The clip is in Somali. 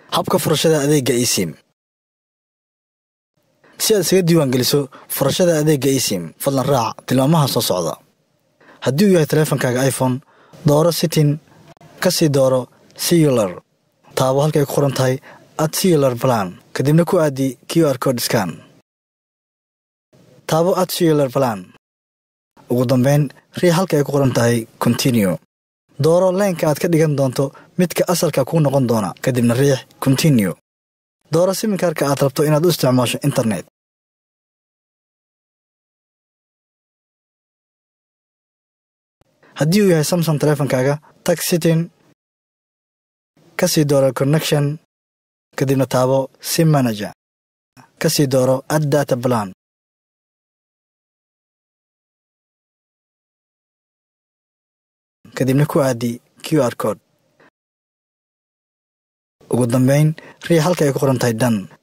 habka furashada adeegga esim si aad isaga diiwaan geliso furashada adeegga esim fadlan raac tilmaamaha soo socda haddii uu yahay taleefankaaga iphone dooro sitin ka sii dooro siyular taabo halkay ku qoran tahay ad siyular balan kadibna ku aadi q r code scan taabo ad siyular balan ugu dambayn rii halka ay ku qoran tahay continue dooro leynka aad ka dhigan doonto midka asalka kuu noqon doona kadibna riix continue dooro siminkaarka aad rabto inaad u isticmaasho internet haddii uu yahay samson taleefankaaga tag sitin ka sii dooro connection kadibna taabo sim manager ka sii dooro ad data balan kadibna ku aadi q r code ugu dambayn rii halka ay ku qoran tahay dan